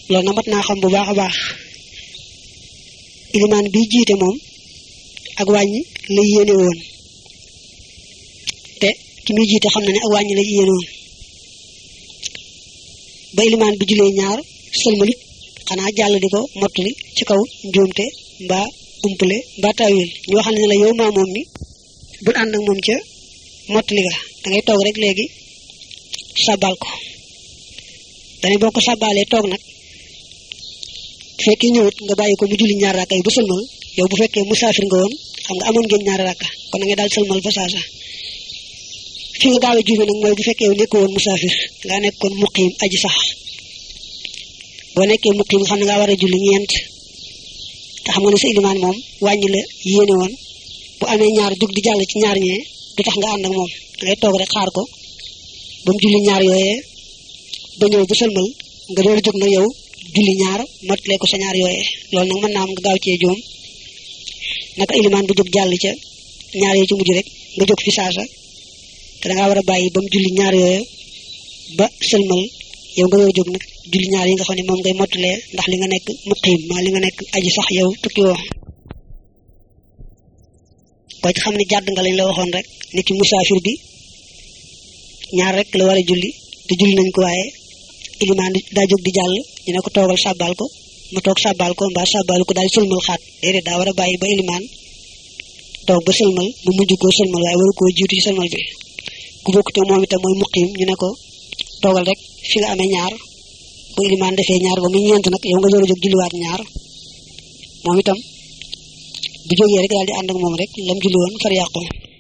loolu na mat naa xam bu baax a baax ilimaan bi jiite moom ak wàññi la yéene woon te ki muy jiite xam na ne ak wàññi la yéene woon ba ilimaan bi julee ñaar sëlmalit xanaa jàll di ko mottali ci kaw njuumte mbaa umpale mbaa tawil ñu waxal ne la yow maa moom mi bul ànd ak moom ca mottali ga da ngay toog rek léegi sabal ko dañu boo ko sabalee toog nag fekkee ñëwut nga bàyyi ko mu julli ñaar rakka yi ba sëlmal yow bu fekkee musaafir nga woon xam nga amoon ngeen ñaari rakka kon da ngay daal sëlmal fa saasa fi nga gaaw a juume nag mooy bu fekkee yow nekk woon musaafir nga nekkoon muqiim aji sax boo nekkee muqiim nga xam ne ngaa war a julli ñeent te xam nga ne sa ilimaan moom wàññi la yéene woon bu amee ñaar jug di jàll ci ñaar ñee du tax nga ànd ak moom dangay toog rek xaar ko ba mu julli ñaar yooyee ba ñëw ba sëlmal nga door a jóg na yow julli ñaar mottalee ko sa ñaar yooyee loolu nag mën naa am nga gaaw cee joom naka ilimaan bu jóg jàll ca ñaar yee ci mujj rek nga jóg fi saasa te dangaa war a bàyyi ba mu julli ñaar yooyu ba sëlmal yow nga yoo jóg nag julli ñaar yi nga xam ne moom ngay mottalee ndax li nga nekk muqiim maa li nga nekk aji sax yow tukki woo boo ci xam ne jàdd nga lañ la waxoon rek nit ki musaafir bi ñaar rek la war a julli te julli nañ ko waaye ilimaan daa jóg di jàll ñu ne ko toogal sàbbaal ko mu toog sàbbaal ko mbaa sàbbaalu ko daal sëlmal xaat déedéet daa war a bàyyi ba ilimaan toog ba sëlmal mu mujj koo sëlmal waaye waru koo jiitu ci sëlmal bi ku bokkute moom itam mooy muqiim ñu ne ko toogal rek fi nga amee ñaar bu ilimaan defee ñaar ba mu ñeent nag yow nga door a jóg julliwaat ñaar moom itam bu jógee rek daal di ànd ak moom rek lam julli woon far yàqu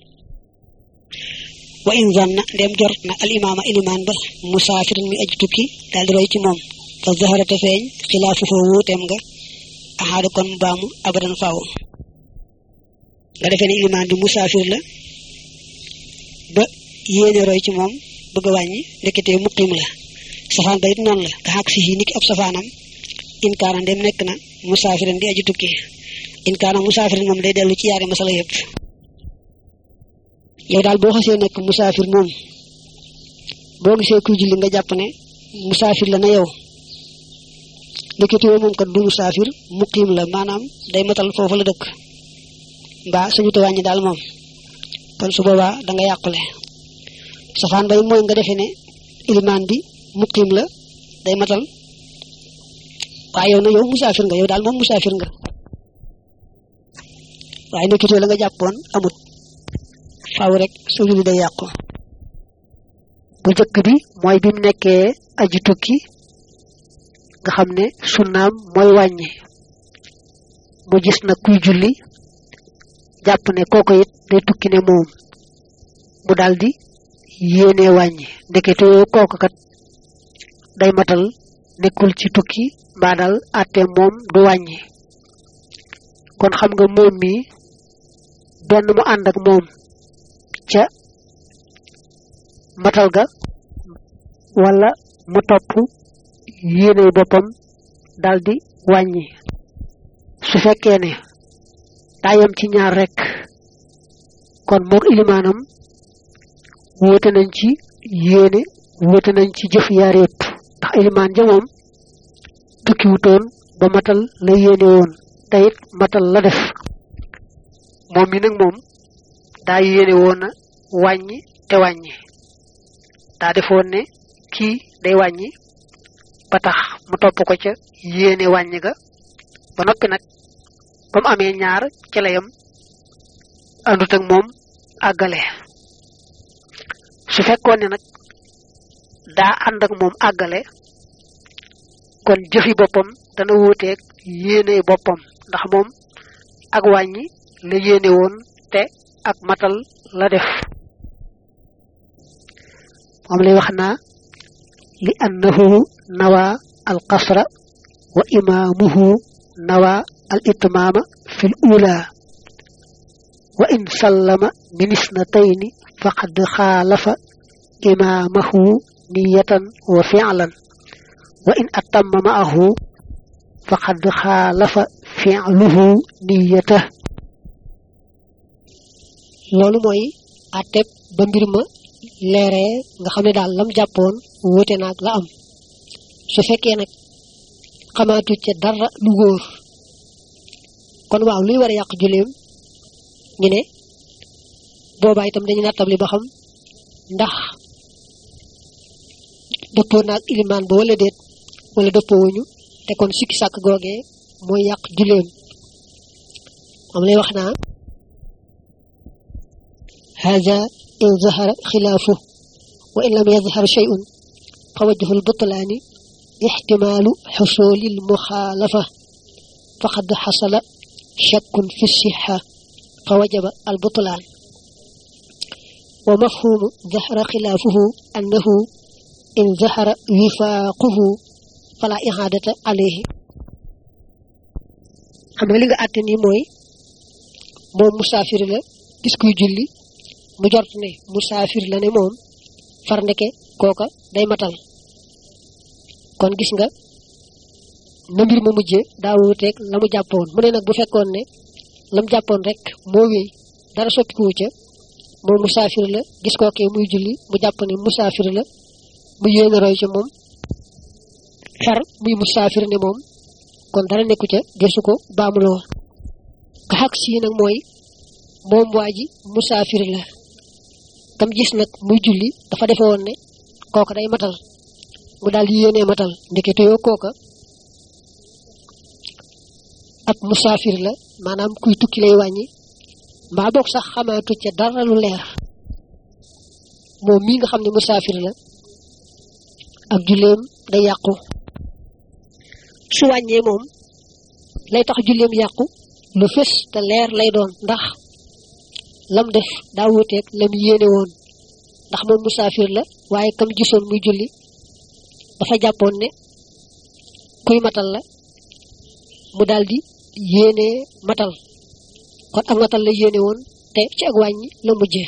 wa in zanna ndem jort na al imaama ilimaan ba musaafirin mi aji tukki daal di roy ci moom fa zaharata feeñ xilaafu foo wuuteem nga axaada kon mu baamu abadan faaw nga defee ne ilimaan bi musaafir la ba yéene roy ci moom bëgg a wàññi ndeketee muqim la safaan ba it noonu la nga xaq si yi niki ab safaanam in kaana ndem nekk na musaafirin di aji tukki in kaana musaafirin moom day dellu ci yaari masala yëpp yow daal boo xasee nekk musaafir moom boo gisee kuy julli nga jàpp ne musaafir la na yow ndeketee moom kat du musaafir muqim la maanaam day matal foofu la dëkk mbaa suñu te wàññi daal moom kon su boobaa da nga yàqule safaan bay mooy nga defee ne ilimaan bi muqim la day matal waaye yow na yow musaafir nga yow daal moom musaafir nga waaye nekkitoo la nga jàppoon amut faaw rek sa julli day yàqu bu jëkk bi mooy bi mu nekkee aji tukki nga xam ne sunnaam mooy wàññi mu gis na kuy julli jàpp ne kooko it day tukki ne moom mu daldi yéene wàññi ndekete yoo kooku kat day matal nekkul ci tukki mbaa dal àtte moom du wàññi kon xam nga moom mi benn mu ànd ak moom ca matal ga wala mu topp yéene boppam daldi wàññi su fekkee ne daayam ci ñaar rekk kon mook ilimaanam wóote nañ ci yéene wóote nañ ci jëf yaar yépp ndax ilimaan ja moom tukkiwutoon ba matal la yéene woon te it matal la def moom mi nag moom daa yéene woon a wàññi te wàññi daa defoon ne kii day wàññi ba tax mu topp ko ca yéene wàññi ga ba noppi nag ba mu amee ñaar ci la yam àndut ak moom àggale su fekkoon ne nag daa ànd ak moom àggale kon jëfi boppam dana wuuteeg yéene boppam ndax moom ak wàññi la yéene woon te ak matal la def moom lay wax naa li annahu nawa al qasra wa imaamuhu nawa al itmaama fi l ula wa in sallama min isnatayni faqad xaalafa imaamahu niyatan wa fi'lan wa in atamma ma'ahu faqad xaalafa fi'luhu niyata loolu mooy àtteeb ba mbir ma leeree nga xam ne daal lam jàppoon wuute naag la am su fekkee nag xamaatu ca dara lu wóor kon waaw luy war a yàq julleem ñu ne boobaa itam dañu nattabli ba xam ndax dëppoo naag ilimaan ba wala déet wala dëppoo wuñu te kon sikki sàkk googee mooy yàq julleem moom lay wax naa hada in zahara xilaafu wa in lam yazhar shay'un fa wajhul butlaani ixtimaalu xusulil muxaalafa faqad xasala shakkun fi sixa fa wajaba al butlaan wa mafhumu zahara xilaafuhu annahu in zahara wifaaquhu fala ihaadata alayhi xam nga li nga àtte nii mooy moom musaafir la gis kuy julli mu jort ne musaafir la ne moom far ndeke kooka day matal kon gis nga na mbir ma mujje daa wuuteeg la mu jàppoon mu ne nag bu fekkoon ne la mu jàppoon rek moo wéy dara soppikuwu ca moom musaafir la gis kookee muy julli mu jàpp ne musaafir la mu yéene roy ca moom far muy musaafir ne moom kon dara nekku ca desu ko baamuloo ka xaq sii nag mooy moom waa ji musaafir la kam gis nag muy julli dafa defe woon ne kooka day matal mu daal di yéenee matal ndekete yoo kooka ab musaafir la maanaam kuy tukki lay wàññi mbaa boog sax xamaatu ca dara lu leer moom mii nga xam ne musaafir la ak julleem day yàqu su wàññee moom lay tax julleem yàqu lu fës te leer lay doon ndax lam def daa wuteeg lam yéene woon ndax moom musaafir la waaye kam gisoon muy julli dafa jàppoon ne kuy matal la mu daldi yéene matal kon ak matal la yéene woon te ci ak wàññi la mujjee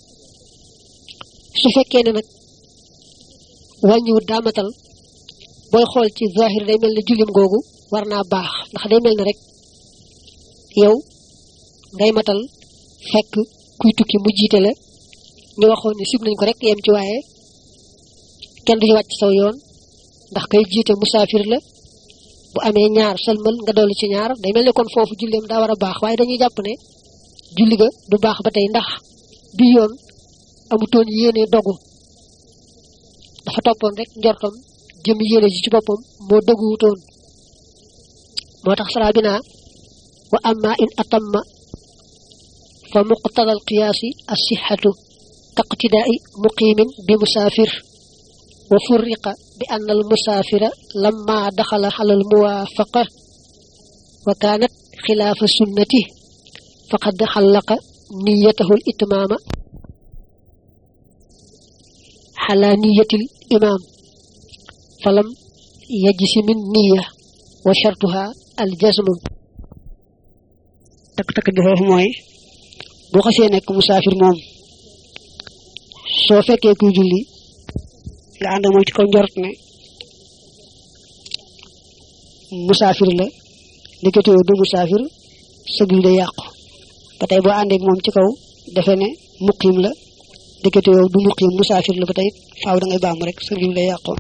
su fekkee ne nag wàññiwut daa matal booy xool ci zahir day mel ne jullim googu war naa baax ndax day mel ne rek yow ngay matal fekk kuy tukki mu jiite la ñu waxoon ne sib nañ ko rek yem ci waaye kenn du ci wàcc saw yoon ndax kay jiite musaafir la bu amee ñaar sëlmal nga dolli ci ñaar day mel ne kon foofu julleem daa war a baax waaye dañuy jàpp ne julli ga du baax ba tey ndax bi yoon amutoon yéene dogu dafa toppoon rek njortam jëm yéene ji ci boppam moo dëgguwutoon moo tax sara bi naa wa amma in atamma fa muqtada al qiyaasi assixatu kaqtidaai muqimin bi musaafir wa furriqa bi ann al musaafira lamma daxala ala al muwaafaqa wa kaanat xilaafa sunnati faqad xallaqa niyatahu al itmaama xala niyatil imaam falam yajisi min niya wa shartuha al jazmu takk-takk bi foofu mooy boo xasee nekk musaafir moom soo fekkee kuy julli nga ànd moom ci kaw njort ne musaafir la ndeketewoo du musaafir sa julli day yàqu ba tey boo àndeek moom ci kaw defe ne muqim la ndeketewoo du muqim musaafir la ba tey faaw da ngay baamu rek sa julli day yàqu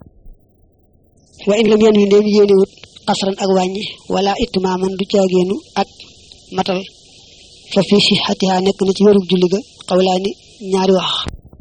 wa in lam yan wi ndéem yéenewut xasran ak wàññi wala itmaaman du caagéenu ak matal fa fii si xatiha nekk na ci wérug julli ga xawlaani ñaari wax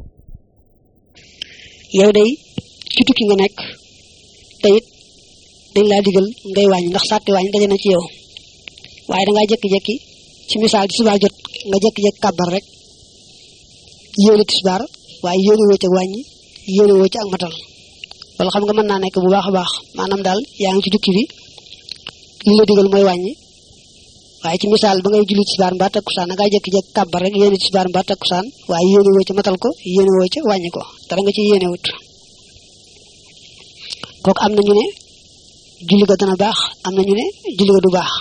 yow day ci tukki nga nekk te it dañ laa digal ngay wàññi ndax sàtti wàññi daje na ci yow waaye dangaa jekki-jekki ci misaal ci subaa jot nga jekki-jekki kàbbar rek yéene tisbaar waaye yéene woo ci ak wàññi yéene woo ci ak matal loolu xam nga mën naa nekk bu baax a baax maanaam daal yaa ngi ci tukki bi li la digal mooy wàññi waaye ci misaal ba ngay julli tisbaar mbaa takkusaan da ngaa jékki-jékki kàbbar rek yéene tisbaar mbaa takkusaan waaye yéene woo ca matal ko yéene woo ca wàññi ko dara nga ci yéene wut kooku am na ñu ne julli ga dana baax am na ñu ne julli ga du baax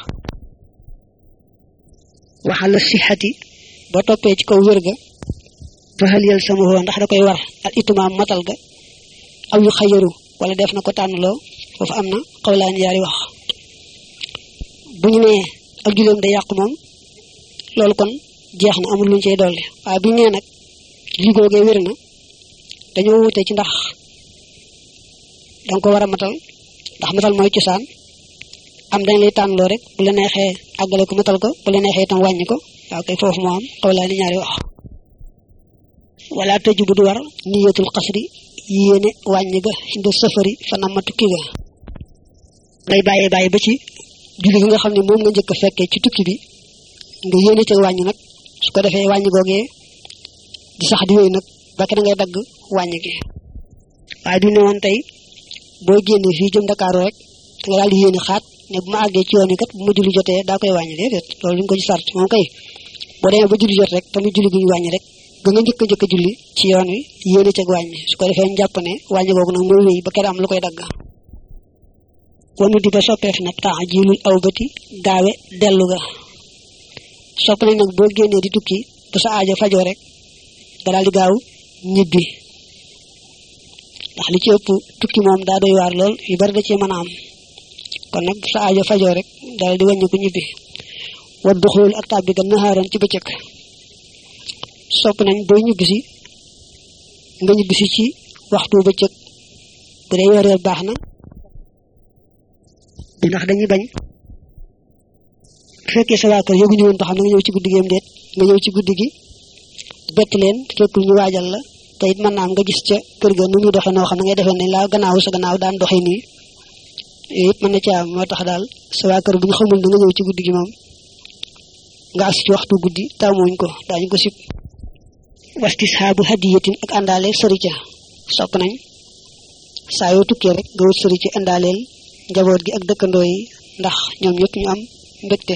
waxala sixati boo toppee ci kaw wér ga faxal yel sama woo ndax da koy war al itumaam matal ga aw yu xayaru wala def na ko tànnloo foofu am na xawlaan yaari wax bu ñu nee ak julleem day yàqu moom loolu kon jeex na amul luñ cey dolli waaye bu ñu nee nag lii googee wér na dañoo wute ci ndax danga ko war a matal ndax matal mooy cosaan am dañ lay tànnloo rek bu la neexee àggale ko matal ko bu la neexee itam wàññi ko waaw kay foofu moo am xaw laa ni ñaari wax wala tëju bu du war niyatul xasri yéene wàññi ga indi safari fa nama tukki ga ngay bàyyee bàyyi ba ci julli gi nga xam ne moom nga njëkk a fekkee ci tukki bi nga yéene ca wàññi nag su ko defee wàññi googee di sax di wéy nag ba kenn ngay dagg wàññi gi waaye du ne woon tey boo génnee fii jëm Dakar rek nga daal di yéene xaat ne bu ma àggee ci yoon wi kat bu ma julli jotee daa koy wàññi déedéet loolu li nga ko ci sart moom kay boo demee ba julli jot rek tamit julli gi ñu wàññi rek ga nga njëkk a njëkk a julli ci yoon wi yéene ca wàññi su ko defee ñu jàpp ne wàññi googu nag mooy wéy ba kenn am lu koy dagg wanu di ba soppeef nag temps jilul aw bati gaawe dellu ga sopp nañ nag boo génnee di tukki bu sa aajo fajoo rek nga daal di gaaw ñibbi ndax li ci ëpp tukki moom daa doy waar lool yu bari da cee mën a am kon nag bu sa aajo fajoo rek daal di wàññi ko ñibbi wa duxul ak tàbbi ga naxaaran ci bëccëg sopp nañ booy ñibbisi nga ñibbisi ci waxtu bëccëg bu dee yor yor baax na ndax dañuy bañ bu fekkee sa waa kër yëguñu woon ba xam ne nga ñëw ci guddi gi am déet nga ñëw ci guddi gi bett leen fekkul ñu waajal la te it mën naa am nga gis ca kër ga nu muy doxee noo xam ne ngay defee ne laa gannaaw sa gannaaw daan doxee nii yooyu it mën na ci am moo tax daal sa waa kër bu ñu xamul ne nga ñëw ci guddi gi moom nga agsi ci waxtu guddi taamuñ ko daañu ko sib wastis xaabu hadiyatin ak àndaale sëri ca sopp nañ saa yoo tukkee rek nga wut sëri ci àndaaleel njaboot gi ak dëkkandoo yi ndax ñoom ñëpp ñu am mbégte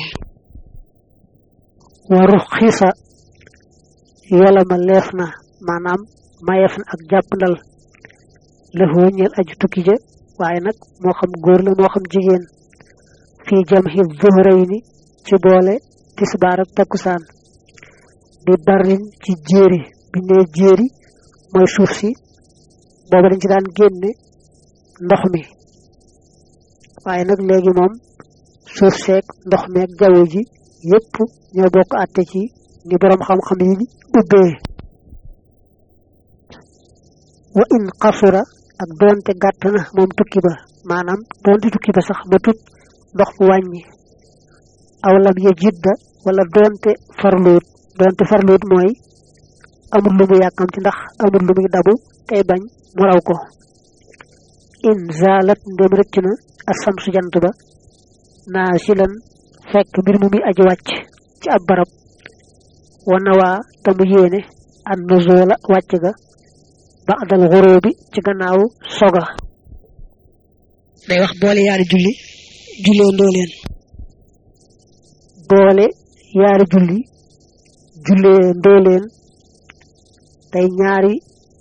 waru xiisa yola ma leef na maanaam mayeef na ak jàppandal lëfoo ñeel aju tukki ja waaye nag moo xam góor la moo xam jigéen fii jam xi zuhrayni ci boole tisbaar ak takkusaan bi barin ci jéeri bi ne jéeri mooy suuf si booba dañ ci daan génne ndox mi waaye nag léegi moom suuf seeg ndox meeg jaww ji yépp ñoo bokk àtte ci ni boroom xam-xam yi ubbee wa in xasura ak doonte gàtt na moom tukki ba maanaam doonte tukki ba sax ma tut ndox mu wàññi aw lam ya jidda wala doonte farluut doonte farluut mooy amul lu mu yàkkamti ndax amul lu muy dabu tey bañ mu raw ko in zalat ndem rëcc na asamsu jant ba naa silan fekk mbir mu muy aji wàcc ci ab barab wana waa te mu yéene an nuzula wàcc ga ba'dal xuróobi ci gannaaw soga day wax boole yaari julli jullee ndoo leen boole yaari julli jullee ndoo leen tey ñaari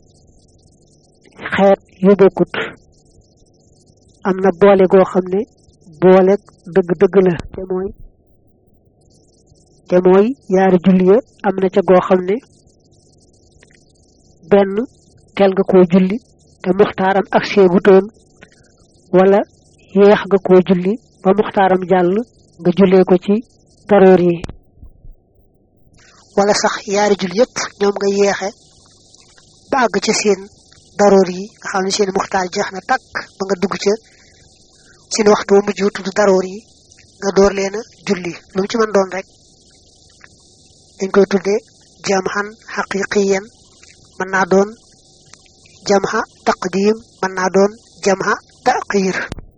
xeet yu bokkut am na boole goo xam ne boole dëgg-dëgg la te mooy te mooy yaari julli ya am na ca goo xam ne benn teel nga koo julli te muxtaaram ak seegutoon wala yeex nga koo julli ba muxtaaram jàll nga jullee ko ci daroor yi wala sax yaari julli yépp ñoom nga yeexe ba àgg ca seen daroor yi nga xam ne seen muxtaar jeex na takk ba nga dugg ca seen waxtu wa mujj tudd daroor yi nga door leen a julli lu mu ci mën doon rek dañ koy tuddee jamhan xaqiqiyan mën naa doon jamha taqdim mën naa doon jamha taqir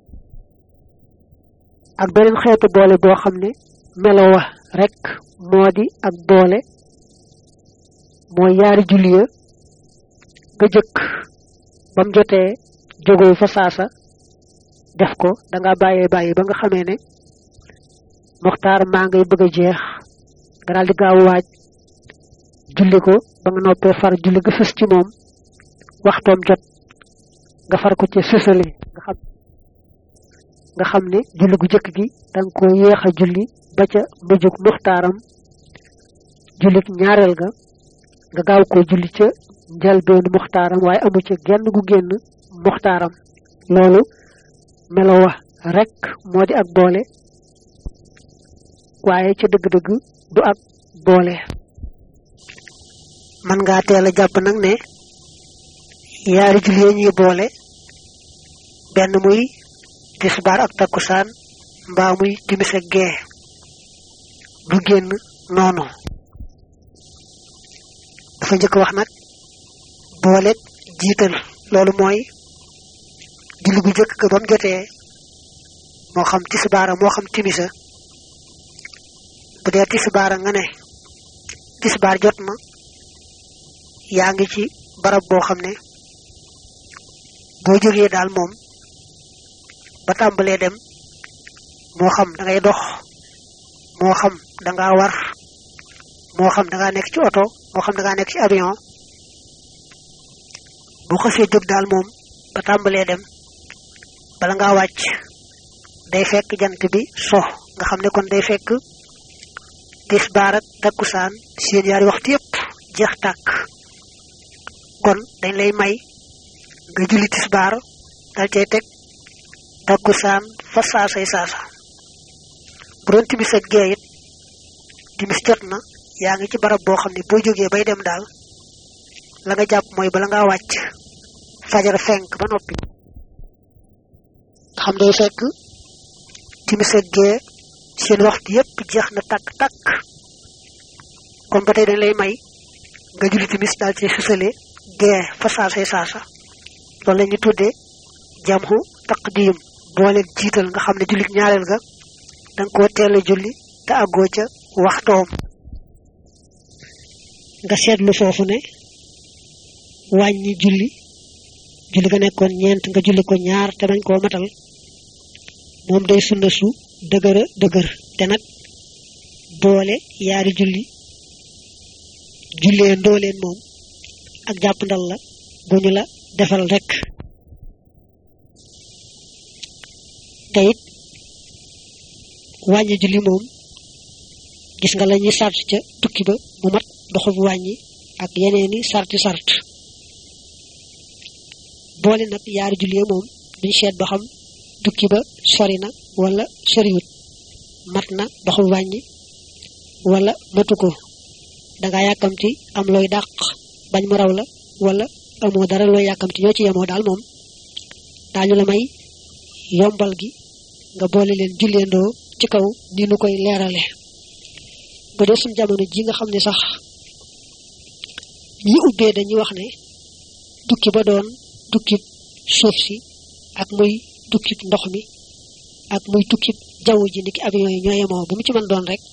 ak beneen xeetu boole boo xam ne melo wa rek moo di ak boole mooy yaari julli ya nga jëkk ba mu jotee jógoo fa saasa def ko da nga bàyyee bàyyi ba nga xamee ne muxtaar maa ngay bëgg a jeex nga daal di gaaw waaj julli ko ba nga noppee far julli ga fës ci moom waxtoom jot nga far ko ci sësale nga xam nga xam ne julli gu jëkk gi da nga ko yéex a julli ba ca mujjug muxtaaram jullik ñaareel ga nga gaaw koo julli ca njalbeenu muxtaaram waaye amu ca genn gu génn muxtaaram loolu melo wa rek moo di ak boole waaye ca dëgg-dëgg du ak boole man ngaa teel a jàpp nag ne yaari julli ñuy boole benn muy tisbaar ak takkusaan mbaa muy timis ak gee du génn noonu dafa njëkk wax nag booleeg jiital loolu mooy julli gu njëkk ga ba mu jotee moo xam tisbaara moo xam timisa bu dee tisbaara nga ne tisbaar jot na yaa ngi ci barab boo xam ne boo jógee daal moom ba tàmbalee dem moo xam da ngay dox moo xam da ngaa war moo xam da ngaa nekk ci oto moo xam da ngaa nekk ci avion bu xasee jóg daal moom ba tàmbalee dem bala ngaa wàcc day fekk jant bi so nga xam ne kon day fekk tisbaar ak takkusaan seen yaari waxtu yépp jeex tàkk kon dañ lay may nga julli tisbaar dal cay teg takkusaan fa saasay saasa bu doon timis ak gee it timis jot na yaa ngi ci barab boo xam ne boo jógee bay dem daal la nga jàpp mooy bala ngaa wàcc fajar fenk ba noppi xam day fekk timis ak gee seen waxtu yépp jeex na takk takk kon ba tey dañ lay may nga julli timis daal ci sësale gee fa saasay saasa loolu la ñu tuddee jamhu taqdim boole jiital nga xam ne jullit ñaareel ga danga koo teel a julli te àggoo ca waxtoom nga seetlu foofu ne wàññi julli julli ga nekkoon ñeent nga julli ko ñaar te bañ koo matal moom day sunna su dëgëra dëgër te nag boole yaari julli jullee ndooleen moom ak jàpp ndal la gu ñu la defal rek te it wàññi julli moom gis nga la ñuy sart ca tukki ba mu mat doxub wàññi ak yeneeni sarti sart boole nag yaari julli moom duñ seet ba xam tukki ba sori na wala soriwut mat na doxub wàññi wala matu ko danga yàkkamti am looy dàq bañ mu raw la wala amoo dara looy yàkkamti ñoo ci yemoo daal moom daañu la may yombal gi nga boole leen julleendoo ci kaw ni nu koy leerale bu dee suñ jamono ji nga xam ne sax ñi ubbee dañuy wax ne tukki ba doon tukkib suuf si ak muy tukkib ndox mi ak muy tukkib jaww ji niki avion yi ñoo yemoo bu mu ci mën doon rek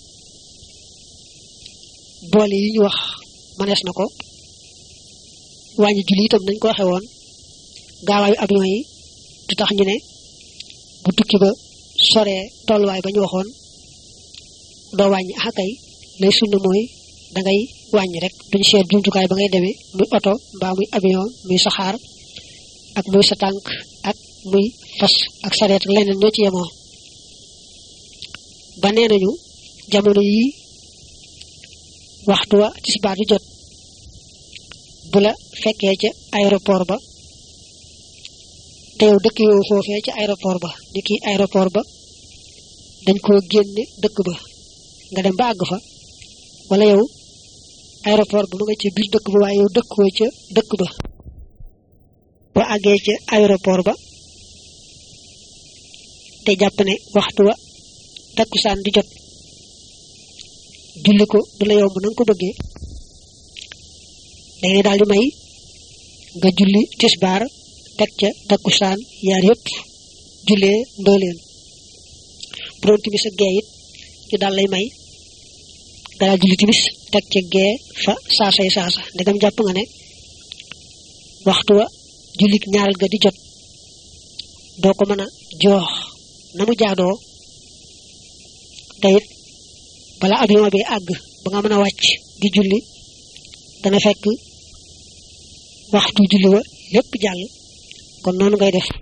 boole yi ñu wax mënees na ko wàññi julli itam nañ ko waxe woon gaawaayu avion yi du tax ñu ne bu tukki ba soree tolluwaay ba ñu waxoon doo wàññi akay lay sunna mooy dangay wàññi rek duñu seet jumtukaay ba ngay demee muy oto mbaa muy avion muy saxaar ak muy sa tànk ak muy fas ak sareet ak leneen ñoo ci yemoo ba nee nañu jamono yi waxtu wa tisbaar di jot bu la fekkee ca aéroport ba te yow dëkk yow foofee ca aéroport ba ni kii aéroport ba dañ koo génne dëkk ba nga dem ba àgg fa wala yow aéroport ba ma nga ca biir dëkk ba waaye yow dëkkoo ca dëkk ba boo àggee ca aéroport ba te jàpp ne waxtu wa takkusaan di jot julli ko du la yomb na nga ko bëggee dañ ne daal di may nga julli tisbaar teg ca takkusaan yaar yëpp jullee ndooleen bu doon timis ak gee it ñu daal lay may nga daal julli timis teg ca gee fa saasay saasa ndegam jàpp nga ne waxtu wa jullit ñaaral ga di jot doo ko mën a joox na mu jaadoo te it bala avion bi àgg ba nga mën a wàcc di julli dana fekk waxtu julli wa lépp jàll kon noonu ngay def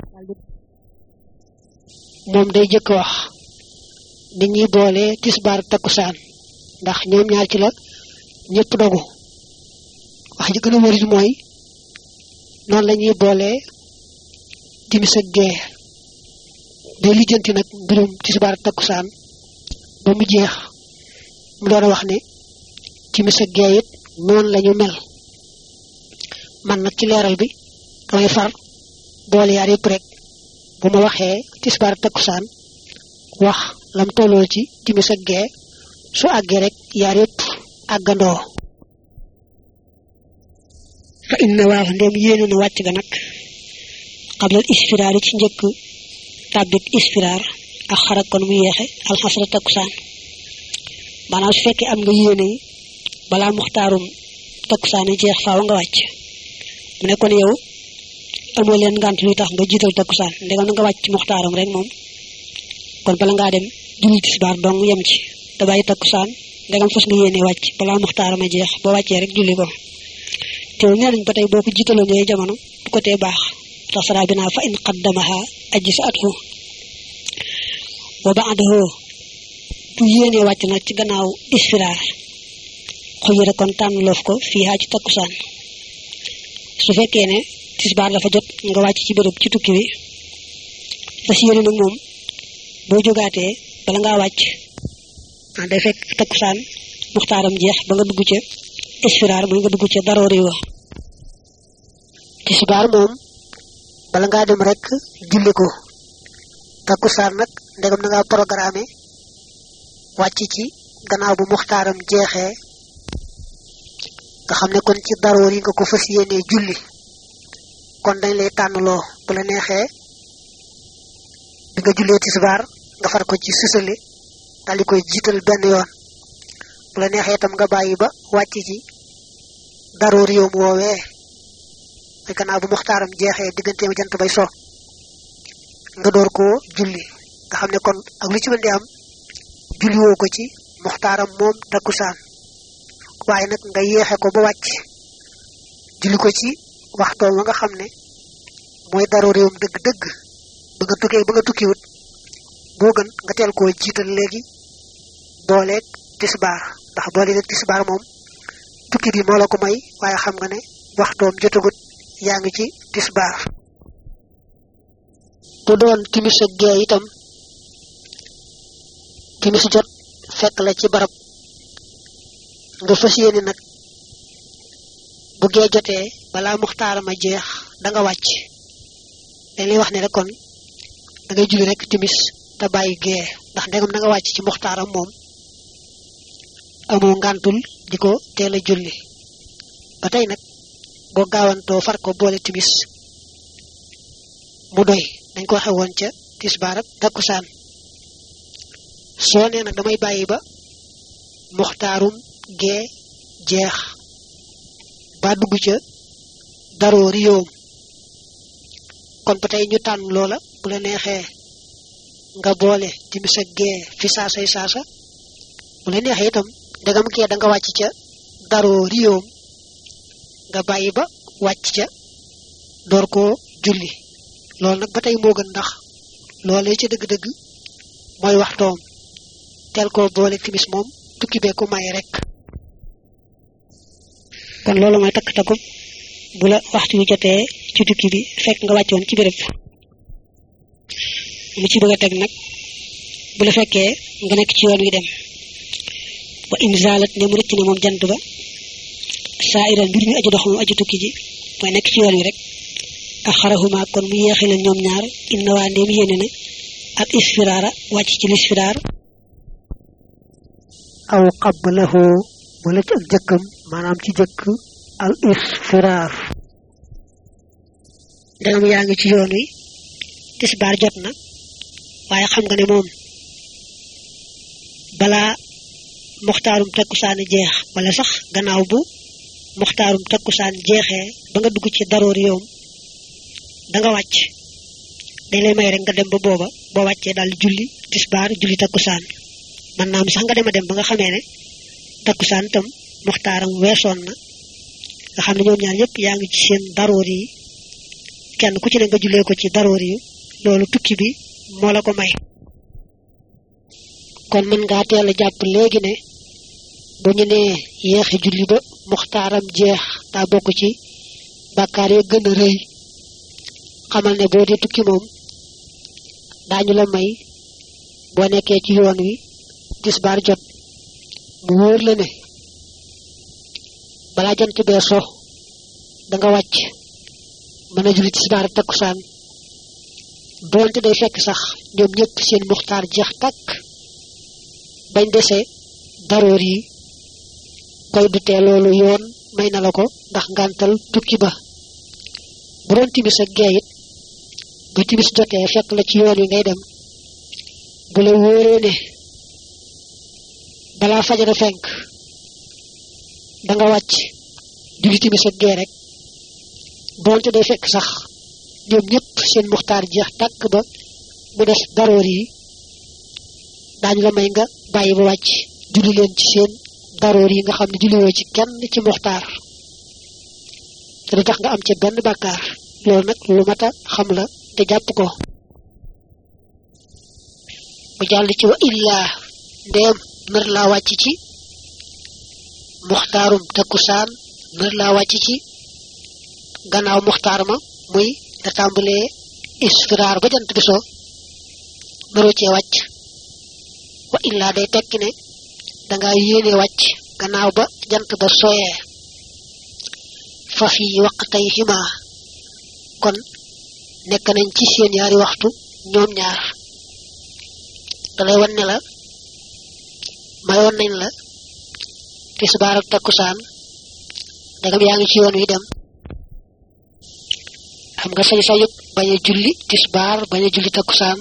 moom day jëkk wax nit ñi boole tisbaar takkusaan ndax ñoom ñaar ci la ñëpp dogu wax ji gën a wërit mooy noonu la ñuy boole timis ak gee day lijjanti nag mbirum tisbaar takkusaan ba mu jeex mu doon wax ne timis ak gee it noonu la ñu mel man nag ci leeral bi damay far boole yaar yëpp rek bu ma waxee tisbaar takkusaan wax lam tolloo ci timis ak gee su àggee rek yaar yëpp àggandoo fa inna waaw ndem yéene na wàcc ga nag xablal isfiraar yi ci njëkk tàbbit isfiraar ak xarak kon mu yeexe alxasra takkusaan maanaam su fekkee am nga yéene yi balaa muxtaarum takkusaan yi jeex faaw nga wàcc mu ne kon yow amoo leen ngant luy tax nga jiital takkusaan ndegam na nga wàcc muxtaaram rek moom kon bala ngaa dem julli tisbaar dong yem ci te bàyyi takkusaan ndegam fas nga yéene wàcc balaa muxtaaram a jeex boo wàccee rek julli ko teew nee nañ ba tey boo ko jiitaloon yooyu jamono du ko tee baax tax saraa bi naa fa in qaddamaha ajji sa athu wa ba'dahu bu yéenee wàcc nag ci gannaaw isfiraar xuyira kon tànn loof ko fii haa ci takkusaan su fekkee ne tisbaar dafa jot nga wàcc ci béréb ci tukki bi fas yéene nag moom boo jógaatee bala ngaa wàcc ah day fekk takkusaan muxtaaram jeex ba nga dugg ca isfiraar muy nga dugg ca daroori wa tisbaar moom bala ngaa dem rek julli ko takkusaan nag ndegam na ngaa programmé wàcc ci gannaaw bu muxtaaram jeexee nga xam ne kon ci daroor yi nga ko fas yéenee julli kon dañ lay tànnloo bu la neexee bi nga jullee tisbaar nga far ko ci sësale daal di koy jiital benn yoon bu la neexee itam nga bàyyi ba wàcc ci daroor yoom woowee mooy gannaaw bu muxtaaram jeexee digganteem jant bay so nga door koo julli nga xam ne kon ak lu ci mën di am julli woo ko ci muxtaaram moom takkusaan waaye nag nga yeexe ko ba wàcc julli ko ci waxtoom wa nga xam ne mooy daroo réewam dëgg-dëgg ba nga tukkee ba nga tukkiwut moo gën nga teel koo jiital léegi booleeg tisbaar ndax booleeg tisbaar moom tukki bi moo la ko may waaye xam nga ne waxtoom jotagut yaa ngi ci tisbaar bu doon timis ak gee itam timis jot fekk la ci barab nga fas yéene nag bu gee jotee balaa muxtaarama jeex da nga wàcc dañ lay wax ne rek kon da ngay julli rek timis te bàyyi gee ndax ndegam da nga wàcc ci muxtaaram moom amoo ngàntul di ko teel a julli ba tey nag boo gaawantoo far ko boole timis mu doy dañ ko waxe woon ca tisbaar ak takkusaan soo nee nag damay bàyyi ba muxtaarum gee jeex ba dugg ca daroo riyoom kon ba tey ñu tànn loola bu la neexee nga boole timis ak gee fi saasay saasa bu la neexee itam ndegam gee da nga wàcc ca daroo riyoom nga bàyyi ba wàcc ca door koo julli loolu nag ba tey moo gën ndax loolee ca dëgg-dëgg mooy waxtoom teel koo boole timis moom tukki bee ko maye rek kon loolu mooy takk takkub bu la waxtu wi jotee ci tukki bi fekk nga wàccoon ci béréb mu ci bëgg a teg nag bu la fekkee nga nekk ci yoon wi dem wa imzalat ne mu rëcc ne moom jant ba saa iral mbir mi aju dox moom aju tukki ji mooy nekk ci yoon wi rek ak xarahuma kon mu yeexe leen ñoom ñaar inna waa ndéem yéene na ak isfiraara wàcc ci lisfiraar aw qablahu wala ci ak jëkkam maanaam ci jëkk al isfiraar ndegam yaa ngi ci yoon wi tisbaar jot na waaye xam nga ne moom balaa muxtaarum takkusaan jeex wala sax gannaaw bu muxtaarum takkusaan jeexee ba nga dugg ci daroor yoom da nga wàcc dañ lay may rek nga dem ba booba boo wàccee daal julli tisbaar julli takkusaan man naam sax nga dem a dem ba nga xamee ne takkusaan tam muxtaaram weesoon na nga xam ne ñoom ñaar ñëpp yaa ngi ci seen daroor yi kenn ku ci ne nga jullee ko ci daroor yi loolu tukki bi moo la ko may kon mën ngaa teel a jàpp léegi ne bu ñu nee yeexe julli ba muxtaaram jeex daa bokk ci bàkkaar ya gën a rëy xamal ne boo dee tukki moom daañu la may boo nekkee ci yoon wi tisbaar jot mu wóor la ne balaa jant bee so da nga wàcc mën a julli tisbaar ak takkusaan doonte day fekk sax ñoom ñëpp seen muxtaar jeex takk bañ dese daroor yi koy dutee loolu yoon may na la ko ndax ngantal tukki ba bu doon timis ak gee it ba timis jotee fekk la ci yoon wi ngay dem bu la wóoree ne balaa fajara fenk da nga wàcc julli timis ak gee rek doonte day fekk sax ñoom ñëpp seen muxtaar jeex tàkk ba mu des daroor yi daañu la may nga bàyyi ba wàcc julli leen ci seen daroor yi nga xam ne julliwoo ci kenn ci muxtaar te du tax nga am ca benn bàkkaar loolu nag lu mat a xam la te jàpp ko mu jàll ci wa illaa ndeem nar laa wàcc ci muxtaarum takkusaan nar laa wàcc ci gannaaw muxtaar ma muy da tàmbalee isfiraar ba jant bi so naroo cee wàcc wa illaa day tekki ne danga yéene wàcc gannaaw ba jant ba soyee fa fi waqtay xima kon nekk nañ ci seen yaari waxtu ñoom ñaar dalay wan ne la mayoon nañ la tisbaar ak takkusaan dagam yaa ngi ci yoon wi dem xam nga sañ sañu bañ a julli tisbaar bañ a julli takkusaan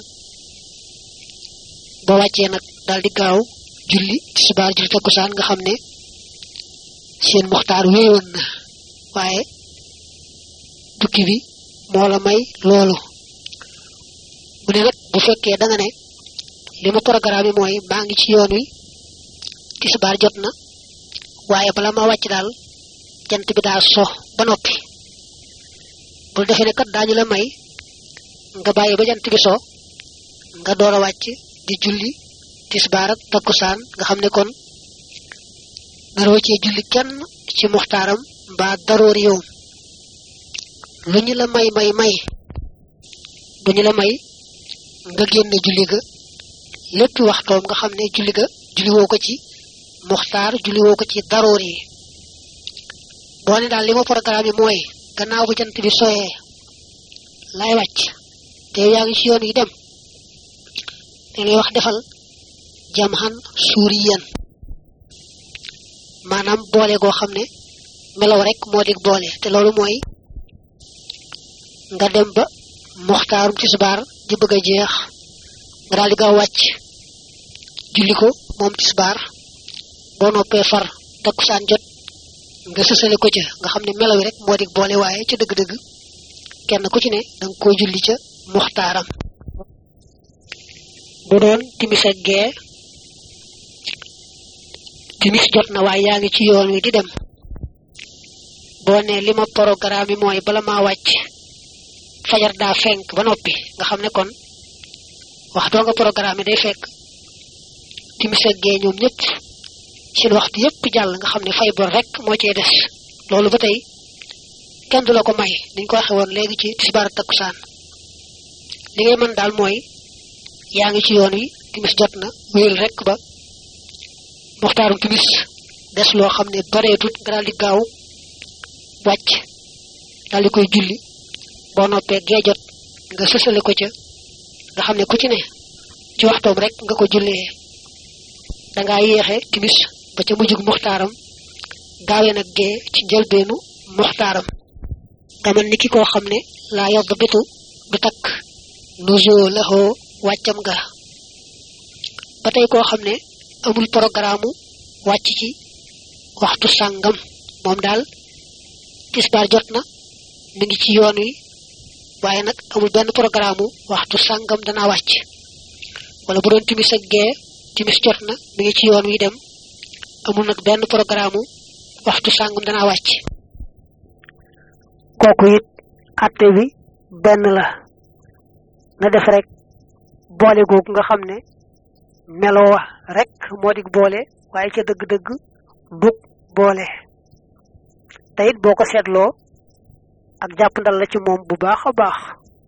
boo wàccee nag daal di gaaw julli tisbaar julli takkusaan nga xam ne seen muxtaar wéyoon na waaye tukki bi moo la may loolu mu ne nag bu fekkee da nga ne li ma programme mooy maa ngi ci yoon wi tisbaar jot na waaye bala ma wàcc daal jant bi daa so ba noppi bul defee ne kat daañu la may nga bàyyi ba jant bi so nga door a wàcc di julli tisbaar ak takkusaan nga xam ne kon naroo cee julli kenn ci muxtaaram mbaa daroor yow lu ñu la may may may du ñu la may nga génne julli ga lépp waxtoom nga xam ne julli ga julli woo ko ci muxtaar julli woo ko ci daroor yi boo ne daal li ma programme yi mooy gannaaw bu jant bi soyee lay wàcc te yaa ngi ci yoon yi dem te lay wax defal jam xan suuriyan maanaam boole goo xam ne melaw rek moo dig boole te loolu mooy nga dem ba muxtaarum tisbaar di bëgg a jeex nga daal di gaaw wàcc julli ko moom tisbaar boo noppee far takkusaan jot nga sësale ko ca nga xam ne melaw rek moo dig boole waaye ca dëgg-dëgg kenn ku ci ne danga koo julli ca muxtaaram bu doon timis ak gee timis jot na waaye yaa ngi ci yoon wi di dem boo ne li ma programme yi mooy bala maa wàcc fajar daa fenk ba noppi nga xam ne kon waxtoo nga programme yi day fekk timis ak gee ñoom ñëpp seen waxtu yëpp jàll nga xam ne fay bor rek moo cee des loolu ba tey kenn du la ko may niñ ko waxe woon léegi ci tisbaar takkusaan li ngay mën daal mooy yaa ngi ci yoon wi timis jot na wéyal rek ba muxtaarum timis des loo xam ne bareetut nga daal di gaaw wàcc daal di koy julli boo noppee gee jot nga sësale ko ca nga xam ne ku ci ne ci waxtoom rek nga ko jullee dangaa yéexe timis ba ca mujjug muxtaaram gaawee nag gee ci njëlbeenu muxtaaram nga mel ni ki koo xam ne laa yodd bitu du takk nusoo laxoo wàccam ga ba tey koo xam ne amul programme wàcc ci waxtu sàngam moom daal tisbaar jot na mi ngi ci yoon wi waaye nag amul benn programme waxtu sàngam danaa wàcc wala bu doon timis ak gee timis jot na mi ngi ci yoon wi dem amul nag benn programme waxtu sàngam danaa wàcc kooku it atte bi benn la na def rek boole googu nga xam ne meloo wa rek moo di boole waaye ca dëgg-dëgg dug boole te it boo ko seetloo ak jàpp ndal la ci moom bu baax a baax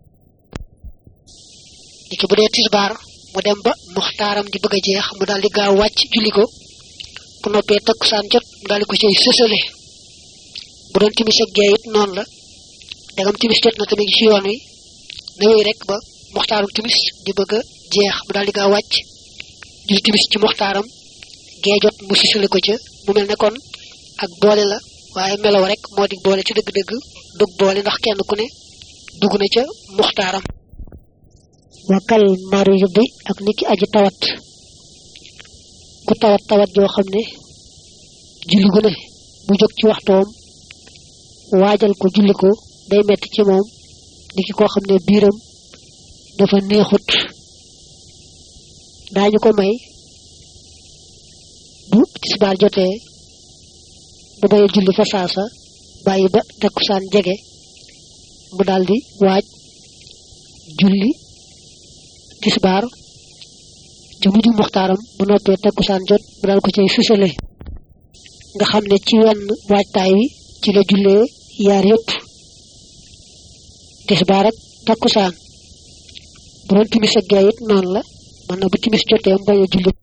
li ci bu dee tisbaar mu dem ba muxtaaram di bëgg a jeex mu daal di gaaw wàcc julli ko bu noppee takkusaan jot mu daal di ko cay sësale bu doon timis ak gee it noonu la dagam timis jot na tamit ci yoon wi na wéy rek ba muxtaarum timis di bëgg a jeex mu daal di gaa wàcc julli timis ci muxtaaram gee jot mu sisale ko ca mu mel ne kon ak boole la waaye melaw rek moo di boole ci dëgg-dëgg dug boole ndax kenn ku ne dugg na ca muxtaaram wakal maridi ak niki aji tawat ku tawat tawat joo xam ne julli gu ne mu jóg ci waxtoom waajal ko julli ko day metti ci moom niki koo xam ne biiram dafa neexut daañu ko may bu tisbaar jotee mu baye julli fa saasa bàyyi ba takkusaan jege mu daldi waaj julli tisbaar ci mujj muxtaaram bu noppee takkusaan jot mu dal ko cay susale nga xam ne ci wenn waajtaay wi ci la jullee yaar yépp tisbaar ak takkusaan bu doon timis ak gee it noonu la man na bu timis jotee mu bañ a julli